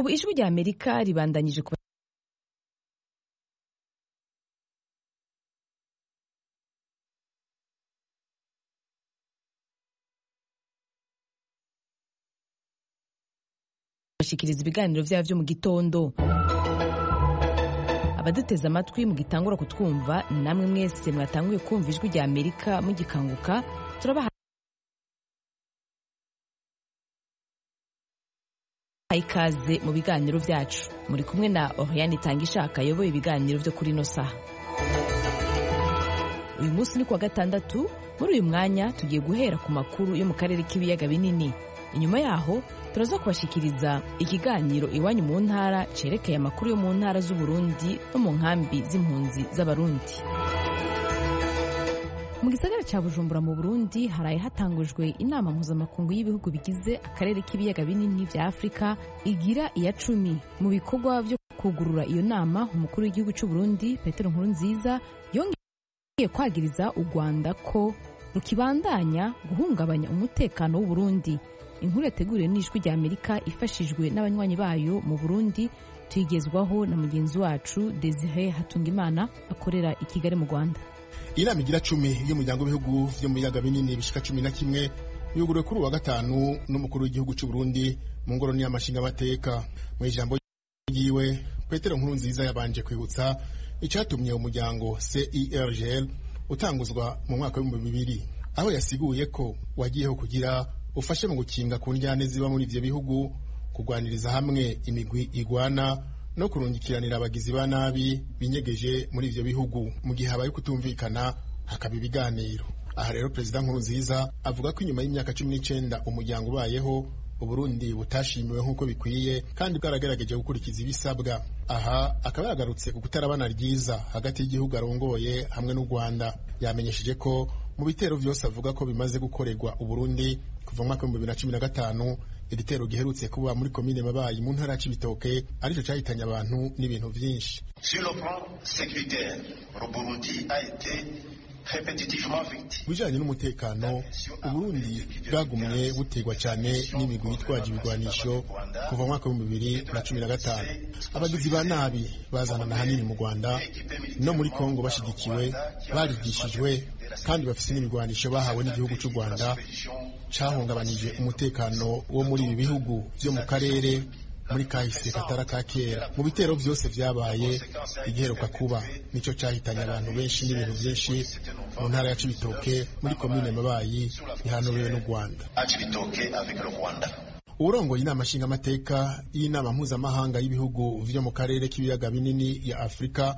ubu ijwi rya amerika ribandanyije kuba bashikiriza ibiganiro byabo byo mu gitondo abaduteze amatwi mugitangura kutwumva namwe mwese mwatanguye kumva ijwi rya amerika mugikanguka turabaha ikaze mu biganiro byacu muri kumwe na Oriane Tangishaka ayoboye ibiganiro byo kuri ino saha uyu munsi ni kuwa gatandatu muri uyu mwanya tugiye guhera ku makuru yo mu karere k'ibiyaga binini inyuma yaho turaza kubashikiriza ikiganiro iwanyu mu ntara cerekeye amakuru yo mu ntara z'uburundi no mu nkambi z'impunzi z'abarundi mu gisagara cya bujumbura mu burundi haraye hatangujwe inama mpuzamakungu y'ibihugu bigize akarere k'ibiyaga binini vya afurika igira iya cumi mu bikorwa vyo kugurura iyo nama umukuru w'igihugu c'uburundi petero nkurunziza yongeye kwagiriza u rwanda ko rukibandanya guhungabanya umutekano w'uburundi inkuru yateguriwe n'ijwi rya amerika ifashijwe n'abanywanyi bayo mu burundi tuyigezwaho na mugenzi wacu desire hatungimana akorera i kigali mu rwanda inama igira cumi y'umuryango w'ibihugu vyo mu biyaga binini bishika cumi na kimwe yuguruwe kuri uwa gatanu n'umukuru w'igihugu c'u Burundi mu ngoro y'amashingamateka mu ijambo ryiwe petero nkuru nziza yabanje kwibutsa icatumye umuryango CIRGL utanguzwa mu mwaka w'ibihumbi bibiri aho yasiguye ko wagiyeho kugira ufashe mu gukinga ku njyane ziba muri ivyo bihugu kugwaniriza hamwe imigwi igwana no kurungikiranira abagizi ba nabi binyegeje muri ivyo bihugu mu gihe habaye kutumvikana hakaba ibiganiro aha rero perezida nkurunziza avuga ko inyuma y'imyaka cumi n'icenda umuryango ubayeho uburundi butashimiwe nk'uko bikwiye kandi bwaragerageje gukurikiza ibisabwa aha akaba yagarutse ku kutarabana ryiza hagati y'igihugu arongoye hamwe n'u rwanda yamenyesheje ko mu bitero vyose avuga ko bimaze gukorerwa uburundi kuva mu mwaka w'ibihumbi bibiri na cumi na gatanu igitero giherutse kuba muri komine mabayi mu ntara c'ibitoke arico cahitanye abantu n'ibintu vyinshi Sur le plan sécuritaire, le Burundi a été répétitivement victime. bijanye n'umutekano uburundi bwagumye butegwa cyane n'imigwi yitwaje ibigwanisho kuva mu mwaka w'ibihumbi bibiri na cumi na gatanu abagizi ba nabi bazanana hanini mu rwanda no muri kongo bashigikiwe barigishijwe kandi bafise n'ibigwanisho bahawe n'igihugu c'u rwanda cahungabanije umutekano wo muri ibi bihugu vyo mu karere muri kahise katara ka kera mu bitero vyose vyabaye igiheruka kuba nico cahitanye abantu benshi n'ibintu vyinshi mu ntara ya cibitoke muri komine mabayi ihanobewe n'u rwanda À Chibitoke avec le Rwanda. uwurongoye inama nshingamateka y'inama mpuzamahanga y'ibihugu vyo mu karere k'ibiyaga binini ya afurika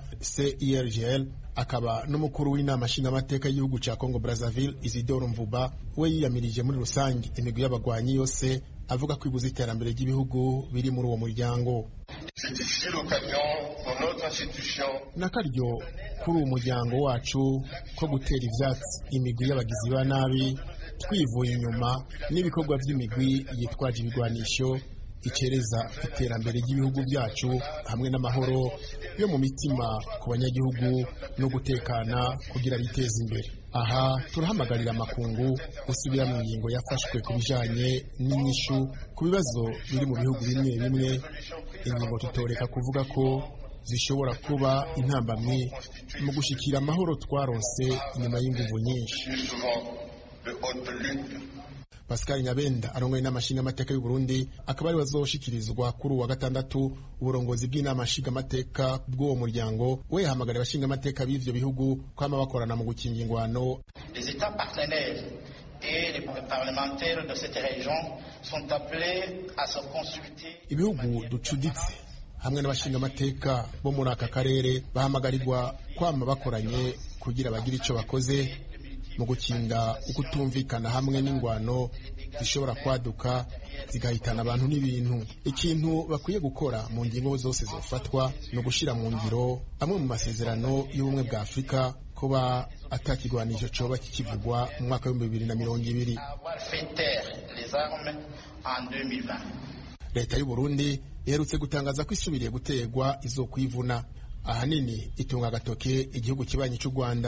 CIRGL akaba n'umukuru w'inama nshingamateka y'igihugu ca Congo Brazzaville Isidore Mvuba we yiyamirije muri rusange imigwi y'abagwanyi yose avuga ko ibuza iterambere ry'ibihugu biri muri uwo muryango C'est ici l'occasion pour notre institution n'akaryo kuri uwo muryango wacu ko gutera ivyatsi imigwi y'abagizi ba nabi twivuye inyuma n'ibikorwa by'imigwi yitwaje ibigwanisho icereza iterambere ry'ibihugu byacu hamwe n'amahoro yo mu mitima ku banyagihugu no gutekana kugira biteze imbere aha turahamagarira amakungu gusubira mu ngingo yafashwe ku bijanye n'inyishu ku bibazo biri mu bihugu bimwe bimwe ingingo tutoreka kuvuga ko zishobora kuba intambamyi mu gushikira amahoro twaronse inyuma y'inguvu nyinshi plus souvent de haute lutte. pascal nyabenda arongoye inama nshingamateka y'u burundi akaba ari wazoshikirizwa kuri uwa gatandatu uburongozi bw'inama nshingamateka bw'uwo muryango we yahamagara abashingamateka b'ivyo bihugu kwama bakorana mu gukinga ingwano Les États partenaires et les parlementaires de cette région sont appelés à se consulter. ibihugu ducuditse hamwe n'abashingamateka bo muri aka karere bahamagarirwa kwama bakoranye kugira bagire ico bakoze mu gukinga ukutumvikana hamwe n'ingwano zishobora kwaduka zigahitana abantu n'ibintu ikintu bakwiye gukora mu ngingo zose zofatwa ni ugushira mu ngiro amwe mu masezerano y'ubumwe bwa afurika kuba atakigwanisho coba kikivugwa mu mwaka w'ibihumbi bibiri na mirongo ibiri Avoir fait taire les armes en 2020. leta y'u Burundi iherutse gutangaza ko isubiriye gutegwa izokwivuna ahanini itunga agatoke igihugu kibanyi cy'u Rwanda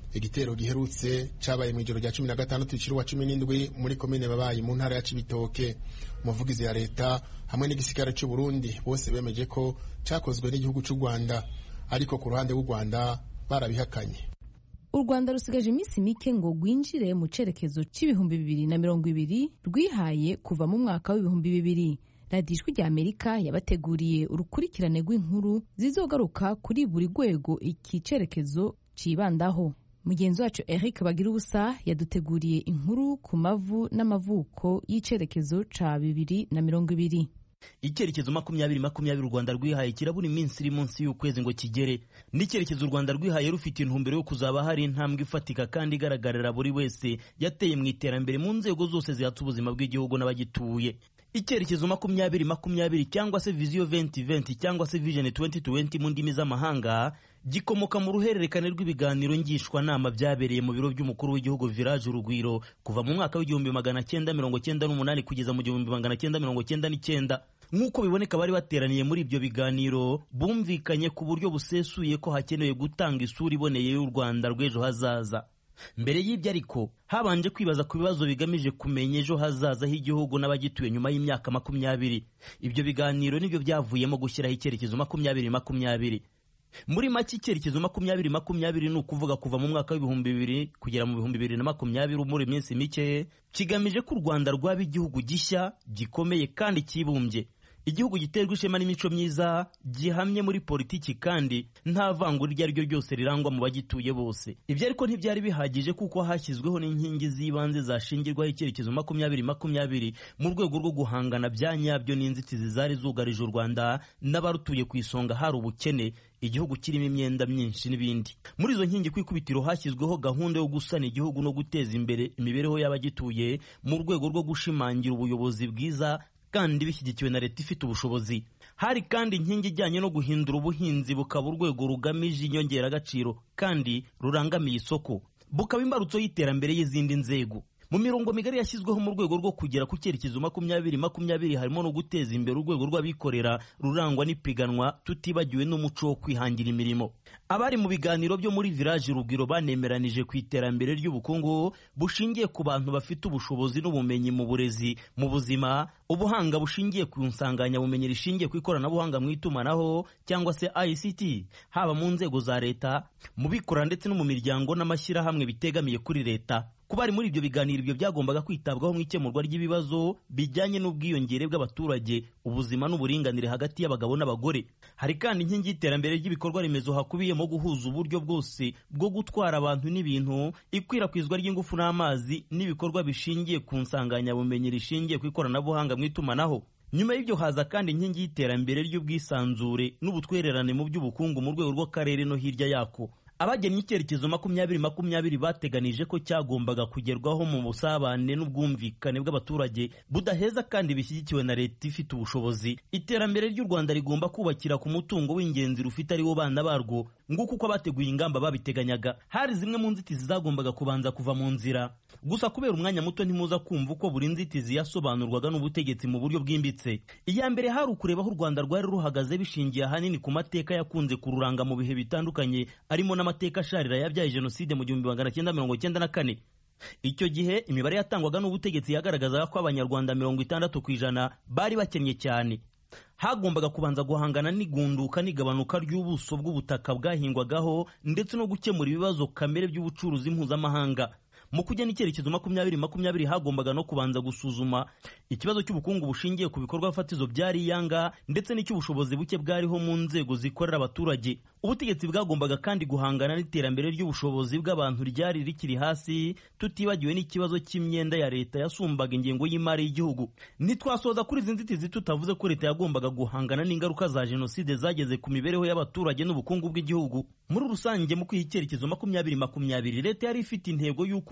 igitero giherutse cabaye mu ijoro rya cumi na gatandatu iciri wa cumi n'indwi muri komine babayi mu ntara ya cibitoke umuvugizi ya leta hamwe n'igisigara c'u Burundi bose bemeje ko cakozwe n'igihugu c'u Rwanda ariko ku ruhande rw'u Rwanda barabihakanye u rwanda rusigaje iminsi mike ngo rwinjire mu cerekezo c'ibihumbi bibiri na mirongo ibiri rwihaye kuva mu mwaka w'ibihumbi bibiri radiyo ijwi rya amerika yabateguriye urukurikirane rw'inkuru zizogaruka kuri buri rwego iki cerekezo cibandaho mugenzi wacu eric bagira ubusa yaduteguriye inkuru ku mavu n'amavuko y'icerekezo ca bibiri na mirongo ibiri icyerekezo makumyabiri makumyabiri u rwanda rwihaye kirabura iminsi iri munsi y'ukwezi ngo kigere n'icyerekezo u rwanda rwihaye rufite intumbero yo kuzaba hari intambwe ifatika kandi igaragarira buri wese yateye mu iterambere mu nzego zose zihatse ubuzima bw'igihugu n'abagituye icyerekezo makumyabiri makumyabiri cyangwa se viziyo venti venti cyangwa se vijeni tuwenti tuwenti mu ndimi z'amahanga gikomoka mu ruhererekane rw'ibiganiro ngishwanama byabereye mu biro by'umukuru w'igihugu village urugwiro kuva mu mwaka w'igihumbi magana cyenda mirongo cyenda n'umunani kugeza mu gihumbi magana cyenda mirongo cyenda n'icyenda nk'uko biboneka bari bateraniye muri ibyo biganiro bumvikanye ku buryo busesuye ko hakenewe gutanga isura iboneye y'u rwanda rw'ejo hazaza mbere y'ibyo ariko habanje kwibaza ku bibazo bigamije kumenya ejo hazaza h'igihugu n'abagituye nyuma y'imyaka makumyabiri ibyo biganiro nibyo byavuyemo gushyiraho icyerekezo makumyabiri makumyabiri muri make icyerekezo makumyabiri makumyabiri ni ukuvuga kuva mu mwaka w'ibihumbi bibiri kugera mu bihumbi bibiri na makumyabiri muri minsi mike kigamije ko u rwanda rwaba igihugu gishya gikomeye kandi cyibumbye igihugu giterwa ishema n'imico myiza gihamye muri politiki kandi nta vangura iryo ari ryo ryose rirangwa mu bagituye bose ibyo ariko ntibyari bihagije kuko hashyizweho n'inkingi z'ibanze zashingirwaho icyerekezo makumyabiri makumyabiri mu rwego rwo guhangana bya nyabyo n'inzitizi zari zugarije u rwanda n'abarutuye ku isonga hari ubukene igihugu kirimo imyenda myinshi n'ibindi muri izo nkingi ku ikubitiro hashyizweho gahunda yo gusana igihugu no guteza imbere imibereho y'abagituye mu rwego rwo gushimangira ubuyobozi bwiza kandi bishyigikiwe na leta ifite ubushobozi hari kandi inkingi ijyanye no guhindura ubuhinzi bukaba urwego rugamije inyongeragaciro kandi rurangamiye isoko bukaba imbarutso y'iterambere y'izindi nzego mu mirongo migari yashyizweho mu rwego rwo kugera ku cyerekezo makumyabiri makumyabiri harimo no guteza imbere urwego rw'abikorera rurangwa n'ipiganwa tutibagiwe n'umuco wo kwihangira imirimo abari mu biganiro byo muri village urugwiro banemeranije ku iterambere ry'ubukungu bushingiye ku bantu bafite ubushobozi n'ubumenyi mu burezi mu buzima ubuhanga bushingiye ku nsanganyabumenya rishingiye ku ikoranabuhanga mu itumanaho cyangwa se ICT haba mu nzego za leta mu bikorera ndetse no mu miryango n'amashyirahamwe bitegamiye kuri leta kuba ari muri ibyo biganiro ibyo byagombaga kwitabwaho mu ikemurwa ry'ibibazo bijyanye n'ubwiyongere bw'abaturage ubuzima n'uburinganire hagati y'abagabo n'abagore hari kandi inkingi y'iterambere ry'ibikorwa remezo hakubiyemo guhuza uburyo bwose bwo gutwara abantu n'ibintu ikwirakwizwa ry'ingufu n'amazi n'ibikorwa bishingiye ku nsanganyabumenya rishingiye ku ikoranabuhanga mu itumanaho nyuma y'ibyo haza kandi inkingi y'iterambere ry'ubwisanzure n'ubutwererane mu by'ubukungu mu rwego rw'akarere no hirya yako abagennye icyerekezo makumyabiri makumyabiri bateganije ko cyagombaga kugerwaho mu busabane n'ubwumvikane bw'abaturage budaheza kandi bishyigikiwe na leta ifite ubushobozi iterambere ry'u rwanda rigomba kubakira ku mutungo w'ingenzi rufite ari wo bana barwo nguko uko abateguye ingamba babiteganyaga hari zimwe mu nzitizi zagombaga kubanza kuva mu nzira gusa kubera umwanya muto ntimuza kumva uko buri nzitizi yasobanurwaga n'ubutegetsi mu buryo bwimbitse iya mbere hari ukureba aho u rwanda rwari ruhagaze bishingiye ahanini ku mateka yakunze kururanga mu bihe bitandukanye arimo n'amateka asharira yabyaye jenoside mu gihumbi magana cyenda mirongo cyenda na kane icyo gihe imibare yatangwaga n'ubutegetsi yagaragazaga ko abanyarwanda mirongo itandatu ku ijana bari bakennye cyane hagombaga kubanza guhangana n'igunduka n'igabanuka ry'ubuso bw'ubutaka bwahingwagaho ndetse no gukemura ibibazo kamere by'ubucuruzi mpuzamahanga mu kugena icyerekezo makumyabiri makumyabiri hagombaga no kubanza gusuzuma ikibazo cy'ubukungu bushingiye ku bikorwa fatizo byari iyanga ndetse n'icy'ubushobozi buke bwariho mu nzego zikorera abaturage ubutegetsi bwagombaga kandi guhangana n'iterambere ry'ubushobozi bw'abantu ryari rikiri hasi tutibagiwe n'ikibazo cy'imyenda ya leta yasumbaga ingengo y'imari y'igihugu ntitwasoza kuri izi nzitizi tutavuze ko leta yagombaga guhangana n'ingaruka za jenoside zageze ku mibereho y'abaturage n'ubukungu bw'igihugu muri rusange mu kwiha icyerekezo makumyabiri makumyabiri leta yari ifite intego y'uko u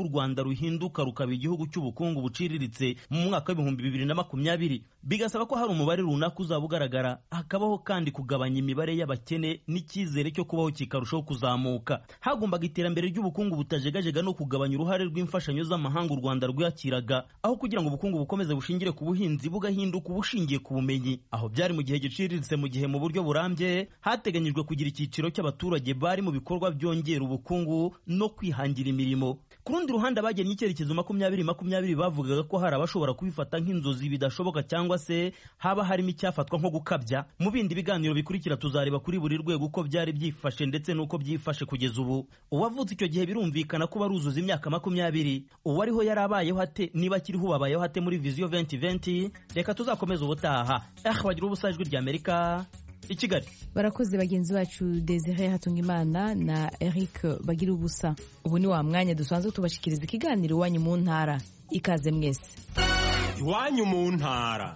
u rwanda ruhinduka rukaba igihugu cy'ubukungu buciriritse mu mwaka w'ibihumbi bibiri na makumyabiri bigasaba ko hari umubare runaka uzaba ugaragara hakabaho kandi kugabanya imibare y'abakene n'icyizere cyo kubaho kikarushaho kuzamuka hagombaga iterambere ry'ubukungu butajegajega no kugabanya uruhare rw'imfashanyo z'amahanga u rwanda rwakiraga aho kugira ngo ubukungu bukomeze bushingire ku buhinzi bugahinduka ubushingiye ku bumenyi aho byari mu gihe giciriritse mu gihe mu buryo burambye hateganyijwe kugira icyiciro cy'abaturage bari mu bikorwa byongera ubukungu no kwihangira imirimo ku rundi ruhande abagennye icyerekezo makumyabiri makumyabiri bavugaga ko hari abashobora kubifata nk'inzozi bidashoboka cyangwa se haba harimo icyafatwa nko gukabya mu bindi biganiro bikurikira tuzareba kuri buri rwego uko byari byifashe ndetse n'uko byifashe kugeza ubu uwavutse icyo gihe birumvikana ko baruzuza imyaka makumyabiri uwariho yari abayeho ate niba akiriho ubabayeho ate muri viziyo venti venti reka tuzakomeze ubutaha eh wagira ubusa ijwi rya amerika i kigali barakoze bagenzi bacu desire hatungimana na eric bagira ubusa ubu ni wa mwanya dusanzwe tubashikiriza ikiganiro iwanyu mu ntara ikaze mwese iwanyu mu ntara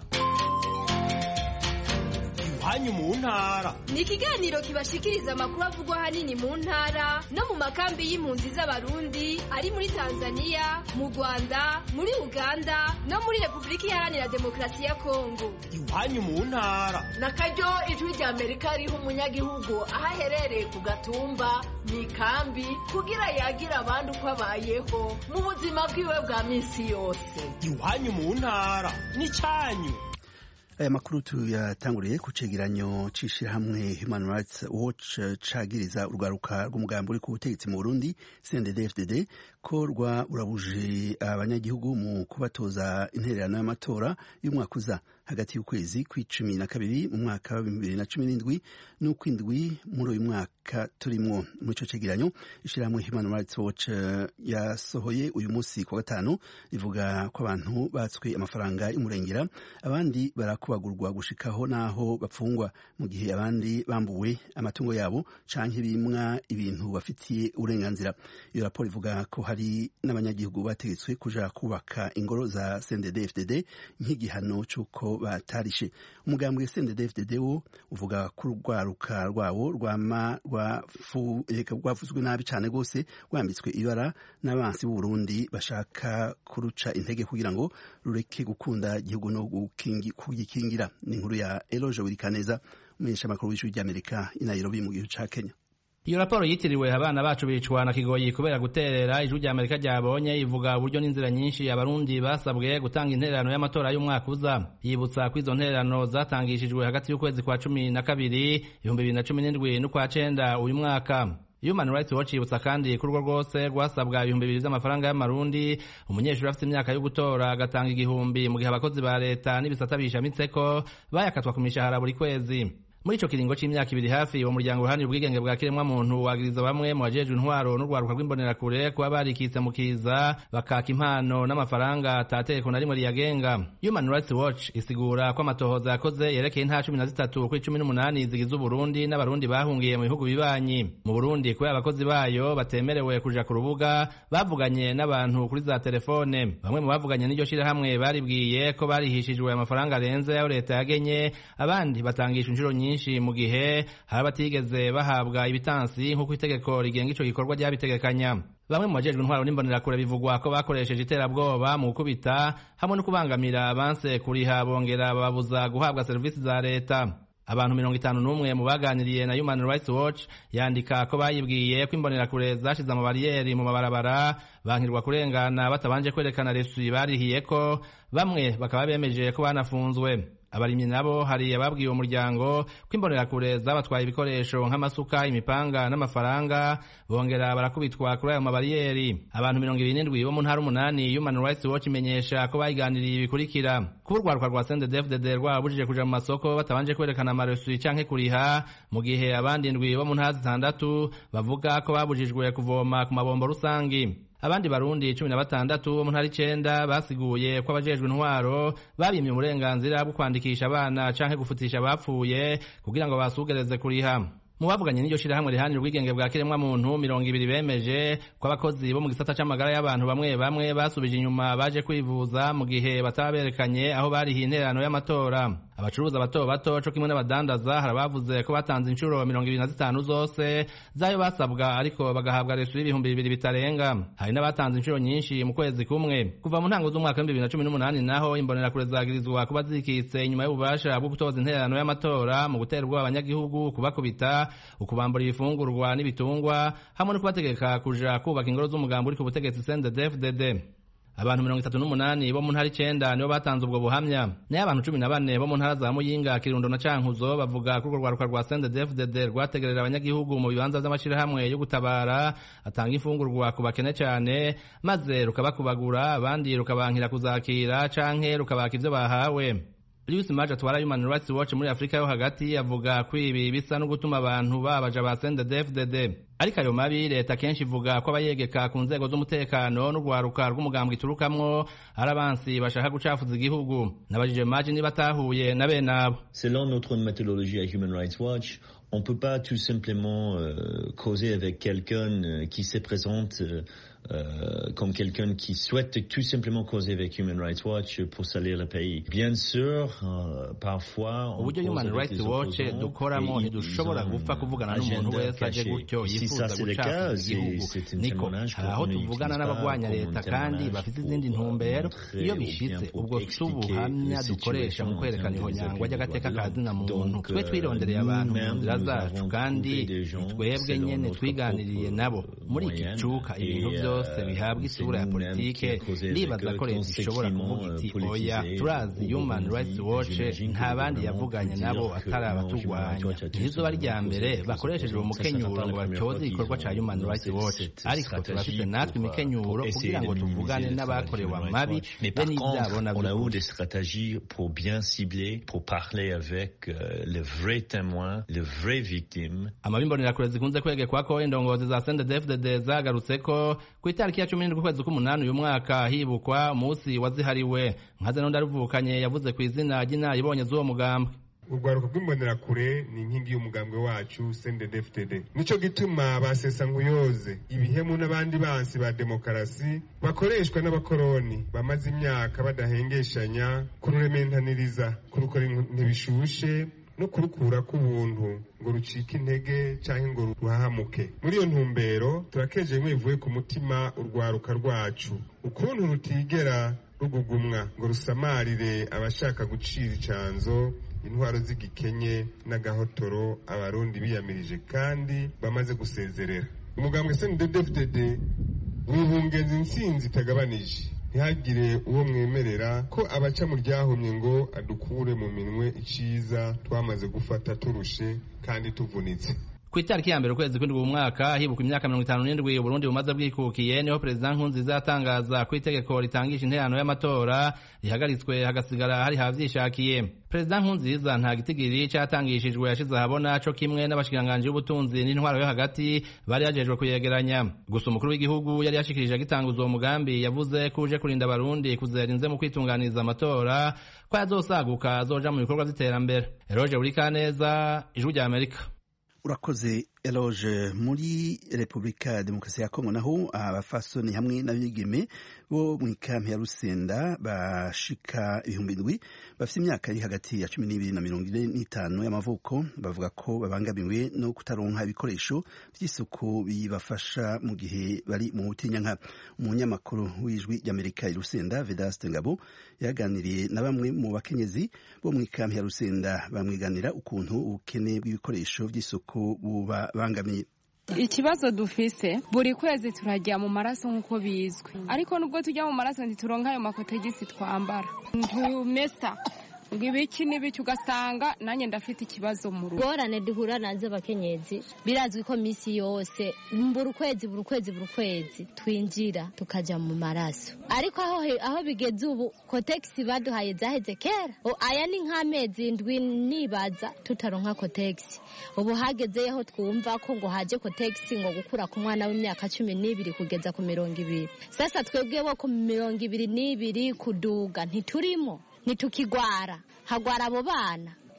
iwanyu mu ntara ni ikiganiro kibashikiriza amakuru avugwa ahanini mu ntara no mu makambi y'impunzi z'abarundi ari muri tanzania mu rwanda muri uganda no muri repubulika iharanira demokarasi ya kongo iwanyu mu ntara na karyo ijwi rya amerika riha umunyagihugu aho aherereye ku gatumba mu ikambi kugira yagire abandi uko abayeho mu buzima bwiwe bwa minsi yose iwanyu mu ntara n'icyanyu aya makuru tuyatanguriye ku cegeranyo c'ishirahamwe human rights watch cagiriza urwaruka rw'umugambi uri ku butegetsi mu burundi cndd ko rwa urabuje abanyagihugu mu kubatoza intererano y'amatora y'umwaka uza hagati y'ukwezi kw'icumi na kabiri mu mwaka wa bibiri na cumi n'indwi n'ukw'indwi muri uyu mwaka turimwo muri ico cegeranyo ishirahamwe human rights watch yasohoye uyu munsi ku gatanu rivuga ko abantu batswe amafaranga y'umurengera abandi barakubagurwa gushikaho n'aho bapfungwa mu gihe abandi bambuwe amatungo yabo canke bimwa ibintu bafitiye uburenganzira iyo raporo ivuga ko hari n'abanyagihugu bategetswe kuja kubaka ingoro za CNDD-FDD nk'igihano c'uko batarishe umugambwe CNDD-FDD wo uvuga ko urwaruka rwawo rwama rwavuzwe nabi cane rwose rwambitswe ibara n'abansi b'u Burundi bashaka kuruca intege kugira ngo rureke gukunda igihugu no kugikingira ni inkuru ya Eloge Wirikaneza umumenyesha makuru w'ijwi ry'Amerika i Nairobi mu gihugu ca Kenya iyo raporo yitiriwe abana bacu bicwa na kigoyi kubera guterera ijwi rya amerika ryabonye ivuga uburyo n'inzira nyinshi abarundi basabwe gutanga intererano y'amatora y'umwaka uza yibutsa ko izo ntererano zatangishijwe hagati y'ukwezi kwa cumi na kabiri ibihumbi bibiri na cumi n'indwi n'ukwa cenda uyu mwaka Human Rights Watch yibutsa kandi ko urwo rwose rwasabwa ibihumbi bibiri by'amafaranga y'amarundi umunyeshuri afite imyaka yo gutora agatanga igihumbi mu gihe abakozi ba leta n'ibisata bishamitseko bayakatwa ku mishahara buri kwezi muri ico kiringo c'imyaka ibiri hafi uwo muryango uruhani ubwigenge bwa kiremwa muntu wagiriza bamwe mu bajejwe intwaro n'urwaruka rw'imbonerakure kuba barikitse mu kiza bakaka impano n'amafaranga atategeko na rimwe riyagenga human rights watch isigura ko amatohoza yakoze yerekeye intara cumi na zitatu kuri cumi n'umunani zigize uburundi n'abarundi bahungiye mu bihugu bibanyi mu burundi kubera abakozi bayo batemerewe kuja ku rubuga bavuganye n'abantu kuri za telefone bamwe mu bavuganye n'iryo shirahamwe baribwiye ko barihishijwe amafaranga arenze ayo leta yagenye abandi batangisha inshuro nyinshi nyinshi mu gihe hari abatigeze bahabwa ibitansi nk'uko itegeko rigenga ico gikorwa ryabitegekanya bamwe mu bajejwe intwaro n'imbonerakure bivugwa ko bakoresheje iterabwoba mu gukubita hamwe no kubangamira abanse kuriha bongera bababuza guhabwa serivisi za leta abantu mirongo itanu n'umwe mu baganiriye na human rights watch yandika ko bayibwiye ko imbonerakure zashize amabariyeri mu mabarabara bankirwa kurengana batabanje kwerekana resusi barihiye ko bamwe bakaba bemeje ko banafunzwe abarimyi nabo hari ababwiye uwo muryango ko imbonerakure zabatwaye ibikoresho nk'amasuka imipanga n'amafaranga bongera barakubitwa kuri ayo mabariyeri abantu mirongo ibiri n'indwi bo mu ntara umunani human rights watch imenyesha ko bayiganiriye ibikurikira kuba urwaruka rwa sendedefdd rwabujije kuja mu masoko batabanje kwerekana amaresusi canke kuriha mu gihe abandi ndwi bo mu ntara zitandatu bavuga ko babujijwe kuvoma ku mabombo rusangi abandi barundi cumi na batandatu bo mu ntara icenda basiguye ko abajejwe intwaro babimye uburenganzira bwo kwandikisha abana canke gufutisha abapfuye kugira ngo basugereze kuriha mu bavuganye n'iryo shirahamwe rihanira ubwigenge bwa kiremwa muntu mirongo ibiri bemeje ko abakozi bo mu gisata c'amagara y'abantu bamwe bamwe basubije inyuma baje kwivuza mu gihe bataba berekanye aho barihiye intererano y'amatora abacuruza bato bato co kimwe n'abadandaza hari abavuze ko batanze inshuro mirongo ibiri na zitanu zose z'ayo basabwa ariko bagahabwa resu y'ibihumbi bibiri bitarenga hari n'abatanze inshuro nyinshi mu kwezi kumwe kuva mu ntango z'umwaka w'ibihumbi bibiri na cumi n'umunani naho imbonerakure zagirizwa kuba zikitse inyuma y'ububasha bwo gutoza intererano y'amatora mu gutera ubwoba abanyagihugu kubakubita ukubambura ibifungurwa n'ibitungwa hamwe no kubategeka kuja kubaka ingoro z'umugambi uri ku butegetsi CNDD-FDD abantu mirongo itatu n'umunani bo mu ntara icenda nibo batanze ubwo buhamya nayo abantu cumi na bane bo mu ntara za muyinga kirundo na cankuzo bavuga ko urwo rwaruka rwa CNDD-FDD rwategerera abanyagihugu mu bibanza vy'amashirahamwe yo gutabara atanga imfungurwa ku bakene cane maze rukabakubagura abandi rukabankira kuzakira canke rukabaka ivyo bahawe Lewis Maje atwara Human Rights Watch muri Afrika yo hagati avuga ko ibi bisa no gutuma abantu babaja ba CNDD-FDD ariko ayo mabi leta kenshi ivuga ko abayegeka ku nzego z'umutekano n'urwaruka rw'umugambwe iturukamwo ari abansi bashaka gucafuza igihugu nabajije Maje niba atahuye na bene abo Selon notre méthodologie à Human Rights Watch, on ne peut pas tout simplement euh, causer avec quelqu'un euh, qui se présente euh, euh, comme quelqu'un qui souhaite tout simplement causer avec Human Rights Watch pour salir le pays. Bien sûr, euh, parfois... on uburyo cause Human avec Rights les Watch opposants dukoramo et ils ntidushobora ont gupfa un kuvugana n'umuntu agenda wese aje caché. gutyo Si yifuza ça c'est le cas, gucafuza c'est igihugu c'est un niko témoignage hari aho qu'on tuvugana n'utilise n'abagwanya pas leta comme un kandi témoignage bafite pour izindi ntumbero montrer iyo ou bishitse bien pour ubwo si expliquer ubuhamya la dukoresha mu situation kwerekana en termes des ihonyangwa appuis de ry'agateka droits ka de zina l'homme. muntu Donc, twe twirondereye euh, abantu mu nous-mêmes, nzira nous zacu avons kandi trouvé des gens ni twebwe selon nyene notre twiganiriye propre nabo muri iki moyenne. cuka ibintu Et, byose euh, bihabwa c'est isura ya nous-mêmes politike qui avons causé ndibaza avec ko eux leta ishobora conséquemment, kuvuga iti euh, oya politisé turazi au human Burundi. rights watch J'imagine que nta le bandi gouvernement yavuganye peut nabo dire que atari non, abaturwanya Human Rights Watch a ntizoba tout rya mbere simplement bakoresheje uwo causé. Ça, ça mukenyuro sera pas ngo la première batyoze fois igikorwa qu'ils ca ont human lancé rights watch cette ariko stratégie turafite natwe pour, euh, imikenyuro pour kugira essayer ngo de tuvugane minimiser le n'abakorewe travail du amabi Human Rights Watch. Mais be par n'ivyabo contre, navyo on a eu gutyo. des stratégies pour bien cibler, pour parler avec euh, les vrais témoins, les vraies victimes. amabi imbonerakure zikunze kwegekwako indongozi za CNDD-FDD zagarutse ko ku itariki ya cumi n'indwi ukwezi k'umunani uyu mwaka hibukwa umunsi wazihariwe nkaze n'undi aruvukanye yavuze ku izina ry'inaribonye z'uwo mugambwe urwaruka rw'imbonerakure ni inkingi y'umugambwe wacu CNDD-FDD nico gituma basesa nkuyoze ibihemu n'abandi bansi ba demokarasi bakoreshwa n'abakoroni bamaze imyaka badahengeshanya kururementaniriza kurukora ntibishushe no kurukura k'ubuntu ngo rucike intege canke ngo ruhahamuke muri iyo ntumbero turakeje bimwe bivuye ku mutima urwaruka rwacu ukuntu rutigera rugugumwa ngo rusamarire abashaka gucira icanzo intwaro z'igikenye n'agahotoro abarundi biyamirije kandi bamaze gusezerera umugambwe CNDD-FDD wibungenza intsinzi itagabanije ntihagire uwo mwemerera ko abaca mu ryahumye ngo adukure mu minwe iciza twamaze gufata turushe kandi tuvunitse ku itariki ya mbere ukwezi kw'indwi mu mwaka hibuka imyaka mirongo itanu n'indwi uburundi bumaze bwikukiye niho perezida nkurunziza yatangaza ko itegeko ritangisha interano y'amatora rihagaritswe hagasigara hari havyishakiye perezida nkurunziza nta gitigiri catangishijwe yashize ahabona co kimwe n'abashikiranganji b'ubutunzi n'intwaro yo hagati bari yajejwe kuyegeranya gusa umukuru w'igihugu yari yashikirije agitanguza uwo mugambi yavuze ko uje kurinda abarundi kuzera inze mu kwitunganiriza amatora ko yazosaguka azoja mu bikorwa vy'iterambere eroje burikaneza ijwi rya amerika urakoze eloge muri repubulika ya demokarasi ya kongo naho abafasoni hamwe n'abigeme bo mu ikampi ya rusenda bashika ibihumbi indwi bafite imyaka iri hagati ya cumi n'ibiri na mirongo ine n'itanu y'amavuko bavuga ko babangamiwe no kutaronka ibikoresho by'isuku bibafasha mu gihe bari mu butinyanka umunyamakuru w'ijwi ry'amerika i rusenda vedaste ngabo yaganiriye na bamwe mu bakenyezi bo mu ikampi ya rusenda bamwiganira ukuntu ubukene bw'ibikoresho by'isuku buba bangamiye ikibazo dufise buri kwezi turajya mu maraso nk'uko bizwi ariko nubwo tujya mu maraso ntituronka ayo makotegisi twambara ntumesa ngo ibiki n'ibiki ugasanga nanjye ndafite ikibazo mu rugo ngorane duhura nazo abakenyezi birazwi ko minsi yose buri ukwezi buri ukwezi buri ukwezi twinjira tukajya mu maraso ariko aho aho bigeze ubu kotegisi baduhaye zaheze kera aya ni nk'amezi indwi nibaza tutaronka kotegisi ubu hagezeyo aho twumva ko ngo haje kotegisi ngo gukura ku mwana w'imyaka cumi n'ibiri kugeza ku mirongo ibiri sasa twebwe bo ku mirongo ibiri n'ibiri kuduga ntiturimo ntitukigwara hagwara abo bana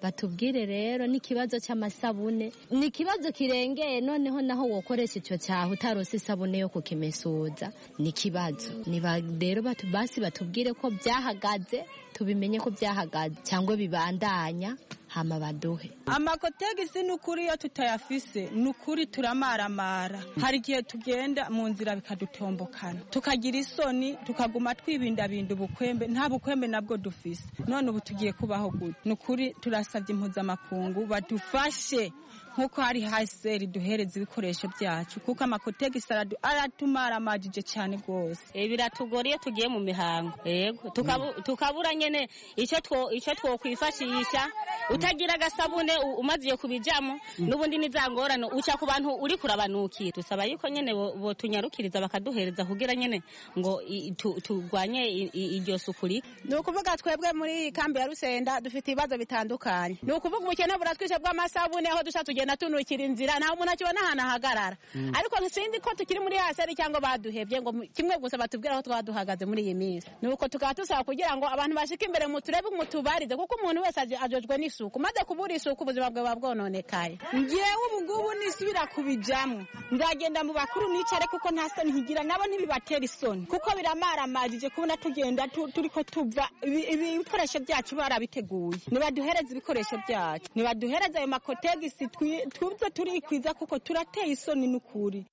batubwire rero n'ikibazo cy'amasabune ni ikibazo kirengeye noneho naho wokoresha icyo cyaha utarose isabune yo kukimesuza ni ikibazo niba rero basi batubwire ko byahagaze tubimenye ko byahagaze cyangwa bibandanya hama baduhe amakotegisi ni ukuri iyo tutayafise ni ukuri turamaramara hari igihe tugenda mu nzira bikadutombokana tukagira isoni tukaguma twibindabinda ubukwembe nta bukwembe nabwo dufise none ubu tugiye kubaho gute ni ukuri turasabye impuzamakungu badufashe nk'uko hari haseri duhereza ibikoresho byacu kuko amakotegisi aratumaramajije cyane rwose biratugora iyo tugiye mu mihango yego tukabura nyine icyo twokwifashisha utagira agasabune umaze kubijamo n'ubundi n'izangorane uca ku bantu uri kurabanukira dusaba yuko nyine botunyarukiriza bakaduhereza kugira nyine ngo turwanye iryo suku rike ni ukuvuga twebwe muri iyi kambi ya rusenda dufite ibibazo bitandukanye ni ukuvuga ubukene buratwishe bw'amasabune aho dushaka tugenda tunukira inzira nta muntu akibona ahantu ahagarara ariko sinzi ko tukiri muri haseri cyangwa baduhebye ngo kimwe gusa batubwira aho twaba duhagaze muri iyi minsi ni uko tukaba dusaba kugira ngo abantu bashike imbere mu turebe mutubarize kuko umuntu wese ajojwe n'isuku maze kubura isuku ubuzima bwawe buba bwononekaye ngewe ubu ngubu nisubira kubijamo nzagenda mu bakuru nicare kuko nta soni nkigira nabo ntibibatera isoni kuko biramaramajije kubona tugenda turi ko tuva ibikoresho byacu barabiteguye nibaduhereze ibikoresho byacu nibaduhereze ayo makotegisi tuze turikwiza kuko turateye isoni n'ukuri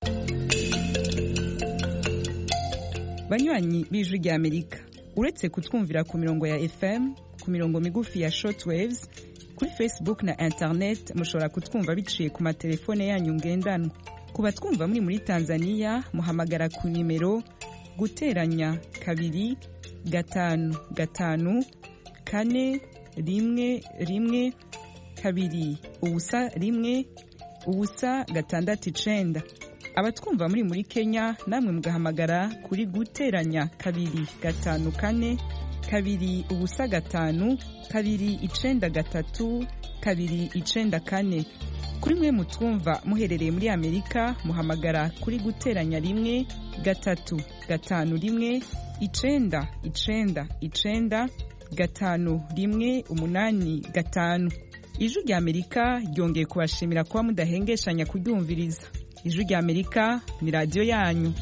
banywanyi b'ijwi rya amerika uretse kutwumvira ku mirongo ya fm ku mirongo migufi ya shortwaves kuri facebook na internet mushobora kutwumva biciye ku matelefone yanyu ngendanwa ku batwumva muri muri tanzania muhamagara ku nimero guteranya kabiri gatanu gatanu kane rimwe rimwe kabiri ubusa rimwe ubusa gatandatu icenda abatwumva muri muri kenya namwe mugahamagara kuri guteranya kabiri gatanu kane kabiri ubusa gatanu kabiri icenda gatatu kabiri icenda kane kuri mwe mutwumva muherereye muri amerika muhamagara kuri guteranya rimwe gatatu gatanu rimwe icenda icenda icenda gatanu rimwe umunani gatanu ijwi rya amerika ryongeye kubashimira kuba mudahengeshanya kuryumviriza ijwi rya amerika ni radiyo yanyu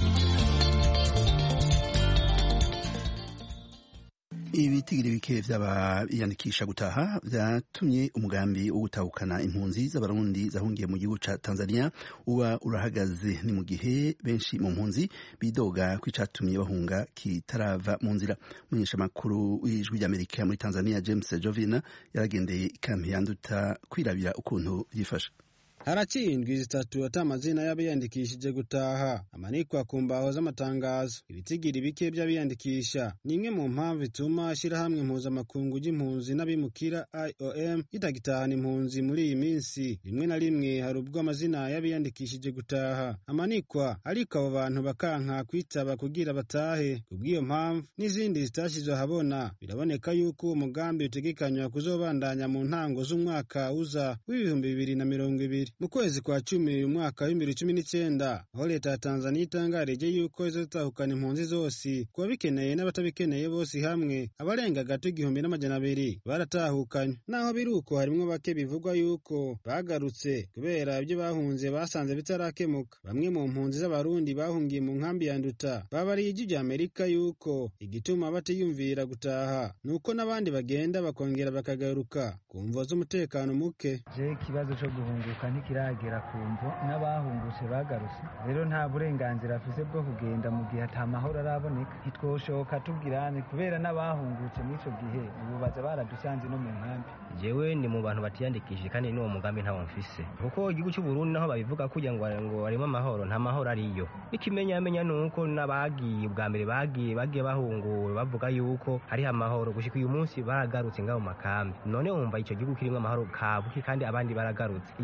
ibitigiri bike by'abayandikisha gutaha byatumye umugambi wo gutahukana impunzi z'abarundi zahungiye mu gihugu ca Tanzania uba urahagaze ni mu gihe benshi mu mpunzi bidoga ko icatumye bahunga kitarava mu nzira umunyesha makuru w'ijwi ry'Amerika muri Tanzania James Jovina yaragendeye ikampi yanduta kwirabira ukuntu byifashe haraciye indwi zitatu ata amazina y'abiyandikishije gutaha amanikwa ku mbaho z'amatangazo ibitigiri bike by'abiyandikisha ni imwe mu mpamvu ituma ishyirahamwe mpuzamakungu ry'impunzi n'abimukira iom ritagitahana impunzi muri iyi minsi rimwe na rimwe hari ubwo amazina y'abiyandikishije gutaha amanikwa ariko abo bantu bakanka kwitaba kugira batahe kubw'iyo mpamvu n'izindi zitashyizwe ahabona biraboneka yuko uwo mugambi utegekanywa kuzobandanya mu ntango z'umwaka uza w'ibihumbi bibiri na mirongo ibiri mu kwezi kwa cumi uyu mwaka w'ibibiri cumi n'icyenda aho leta ya tanzaniya itangarije yuko izatahukana impunzi zose ku babikeneye n'abatabikeneye bose hamwe abarenga gato igihumbi n'amajana abiri baratahukanye naho biri uko harimwo bake bivugwa yuko bagarutse kubera ibyo bahunze basanze bitarakemuka bamwe mu mpunzi z'abarundi bahungiye mu nkambi ya nduta babariye ijwi rya amerika yuko igituma batiyumvira gutaha ni uko n'abandi bagenda bakongera bakagaruka ku mvo z'umutekano muke ikibazo cyo guhunguka ntikiragera ku mvo n'abahungutse bagarutse rero nta burenganzira afise bwo kugenda mu gihe ata mahoro araboneka ntitwoshoka tubwirane kubera n'abahungutse muri icyo gihe ububaza baradusanze no mu nkambi jewe ni mu bantu batiyandikishije kandi n'uwo mugambi ntawo mfise kuko igihugu cy'u Burundi naho babivuga kugira ngo ngo harimo amahoro nta mahoro ariyo ikimenyamenya ni uko n'abagiye ubwa mbere bagiye bagiye bahunguwe bavuga yuko hariho amahoro gushika uyu munsi baragarutse ngaho mu makambi none wumva icyo gihugu kirimo amahoro kabuki kandi abandi baragarutse iyumvire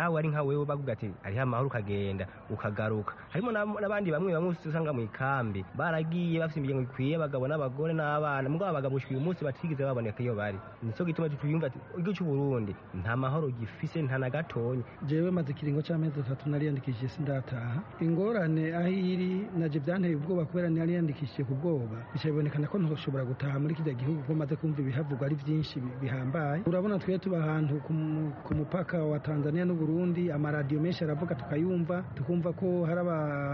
nawe ari nka wewe bavuga ati hariho amahoro ukagenda ukagaruka harimo n'abandi bamwe bamwe usanga mu ikambi baragiye bafite imiryango ikwiye abagabo n'abagore n'abana mugabo abagabo uyu munsi batigeze baboneka iyo bari nicyo gituma tuyumva ati igihugu cy'u Burundi nta mahoro gifise nta na gatonya jewe maze ikiringo c'amezi atatu nariyandikishije sindataha ingorane aho iri naje byanteye ubwoba kubera nariyandikishije ku bwoba bica bibonekana ko ntoshobora gutaha muri kijya gihugu ko maze kumva ibihavugwa ari byinshi bihambaye urabona twe tuba ahantu ku mupaka wa Tanzania n'u Burundi amaradiyo menshi aravuga tukayumva tukumva ko hari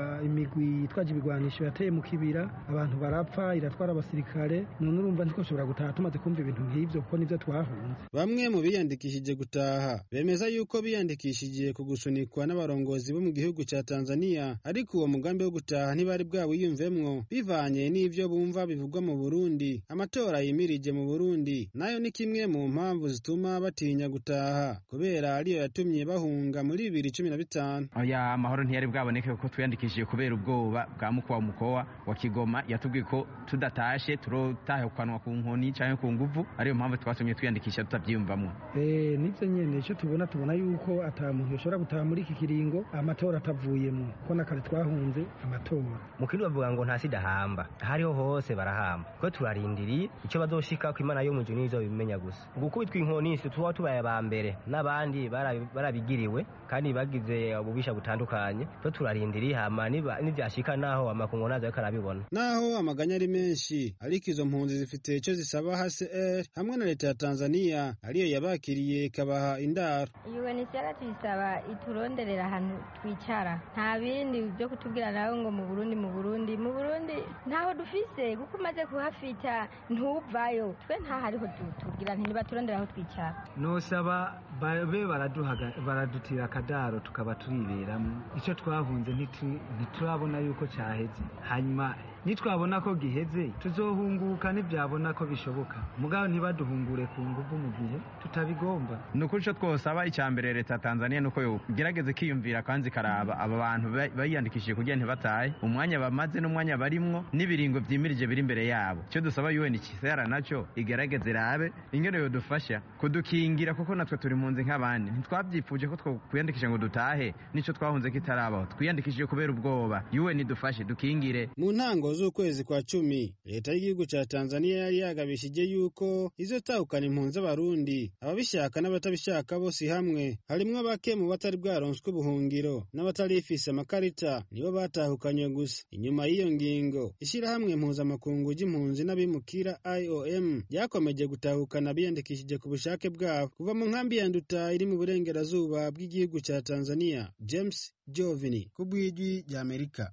imigwi itwaje ibigwanisho yateye mu kibira abantu barapfa iratwara abasirikare none urumva ntitwashobora gutaha tumaze kumva ibintu nk'ibyo kuko nibyo twahunze bamwe mu biyandikishije gutaha bemeza yuko biyandikishije ku gusunikwa n'abarongozi bo mu gihugu cya Tanzania ariko uwo mugambi wo gutaha ntibari bwawiyumvemwo bivanye n'ivyo bumva bivugwa mu Burundi amatora yimirije mu Burundi nayo ni kimwe mu mpamvu zituma batinya gutaha kubera ariyo yatumye bahunga muri bibiri cumi na bitanu oya amahoro ntiyari bwaboneke kuko twiyandikishije kubera ubwoba bwa mukwa mukowa wa Kigoma yatubwiye ko tudatashe turotahukanwa ku nkoni canke ku nguvu ariyo mpamvu twatumye twiyandikisha tutavyiyumvamwo eh nivyo nyene ico tubona tubona yuko ata muntu yoshobora gutaha muri iki kiringo amatora atavuyemo ko nakare twahunze amatora mu kindi bavuga ngo nta sida hamba hariho hose barahamba kuko turarindiriye icyo bazoshika ko imana yo mu juru nizo bimenya gusa gukubitwa inkoni si tuba tubaye aba mbere n'abandi barabigiriwe kandi bagize ububisha butandukanye to turarindiriye hama nivyashika naho amakungu nazo ariko arabibona naho amaganya ari menshi ariko izo mpunzi zifite icyo zisaba HCR hamwe na leta ya Tanzania ariyo yabakiriye ikabaha indaro UNHCR tuyisaba ituronderera ahantu twicara nta bindi byo kutubwira nawe ngo mu Burundi mu Burundi mu Burundi ntaho dufise kuko umaze kuhafita ntuvayo twe nta hariho tubwira nti nibaturondera aho twicara nosaba babe baradutira akadaro tukaba turiberamo icyo twahunze ntiturabona yuko cyaheze hanyuma nitwabona ko giheze tuzohunguka ntibyabona ko bishoboka mugabo ntibaduhungure ku nguvu mu gihe tutabigomba ni ukuri icyo twosaba icya mbere leta ya tanzania ni uko yogerageza ikiyumvira kandi ikaraba aba bantu bayiyandikishije kugira ntibatahe umwanya bamaze n'umwanya barimwo n'ibiringo byimirije biri imbere yabo icyo dusaba un kisera nacyo igerageze irabe ingene yodufasha kudukingira kuko natwe turi mu nzi nk'abandi ntitwabyifuje ko twiyandikisha ngo dutahe nicyo twahunze kitarabaho twiyandikishije kubera ubwoba un idufashe dukingire mu ntango z'ukwezi kwa cumi leta y'igihugu cya tanzania yari yagabishije yuko izotahukana impunzi z'abarundi ababishaka n'abatabishaka bose hamwe harimwo bake mu batari bwaronswe ubuhungiro n'abatarifise amakarita nibo batahukanywe gusa inyuma y'iyo ngingo ishyirahamwe mpuzamakungu ry'impunzi n'abimukira iom ryakomeje gutahukana biyandikishije ku bushake bwabo kuva mu nkambi ya nduta iri mu burengerazuba bw'igihugu cya tanzania james jovini ku bw'ijwi ry'amerika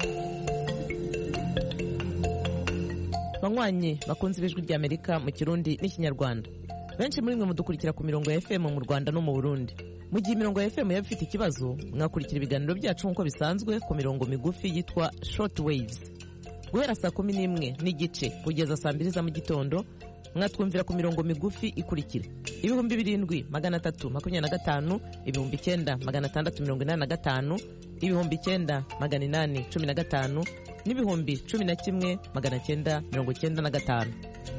banywanyi bakunze ibijwi ry'amerika mu kirundi n'ikinyarwanda benshi muri mwe mudukurikira ku mirongo ya fm mu rwanda no mu burundi mu gihe imirongo ya fm yaba ifite ikibazo mwakurikira ibiganiro byacu nk'uko bisanzwe ku mirongo migufi yitwa short waves guhera saa kumi n'imwe n'igice kugeza saa mbiri za mu gitondo mwatwumvira ku mirongo migufi ikurikira ibihumbi birindwi magana atatu makumyabiri na gatanu ibihumbi icyenda magana atandatu mirongo inani na gatanu ibihumbi icyenda magana inani cumi na gatanu n'ibihumbi cumi na kimwe magana cyenda mirongo cyenda na gatanu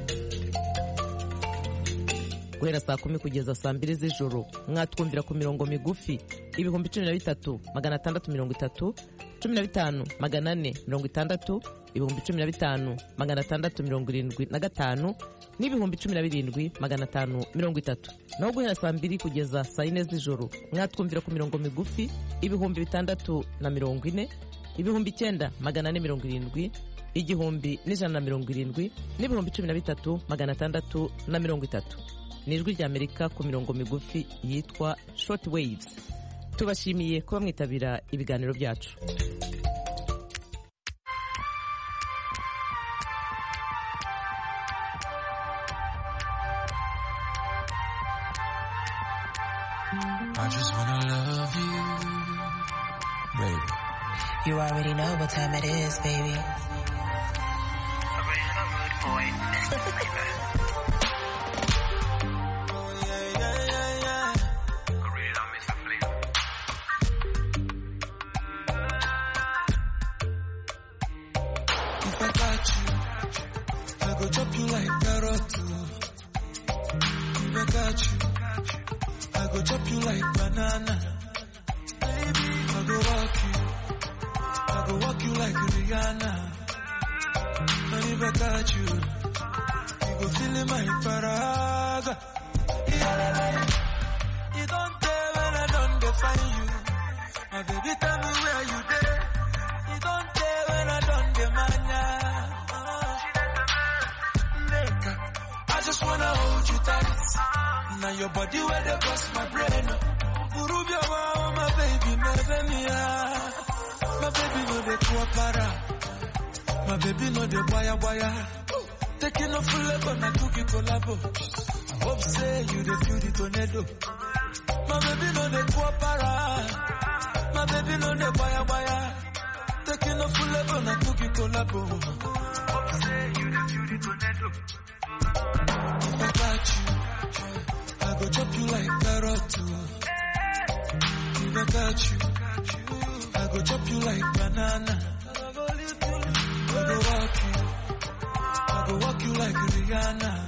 guhera saa kumi kugeza saa mbiri z'ijoro mwatwumvira ku mirongo migufi ibihumbi cumi na bitatu magana atandatu mirongo itatu cumi na bitanu magana ane mirongo itandatu ibihumbi cumi na bitanu magana atandatu mirongo irindwi na gatanu n'ibihumbi cumi na birindwi magana atanu mirongo itatu naho guhera saa mbiri kugeza saa yine z'ijoro mwatwumvira ku mirongo migufi ibihumbi bitandatu na mirongo ine ibihumbi icyenda magana ane mirongo irindwi igihumbi n'ijana na mirongo irindwi n'ibihumbi cumi na bitatu magana atandatu na mirongo itatu ni ijwi ry'amerika ku mirongo migufi yitwa short waves tubashimiye kuba mwitabira ibiganiro byacu I just wanna love you, baby. You already know what time it is, baby. If I got you, I go chop you like carrot. If I got you, I go chop you like banana. go walk you like Rihanna. And if I got you, you go feel in my paraga. You don't tell when I don't define you. My baby, tell me where you there. You don't tell when I don't demand Nigga, I just wanna hold you tight. Now your body where they bust my brain. Urubia wow, my baby, my baby, my baby no de kuapara, my baby no de boya boya. Taking off full level na cookie collabo. Hope say you the feel the tornado. My baby no de kuapara, my baby no de boya boya. Taking off full level na cookie collabo. Hope say you the feel the tornado. If I got you, I go chop you like carrot too. If I got you, I go chop you like banana. I go walk you, I go walk you like Rihanna.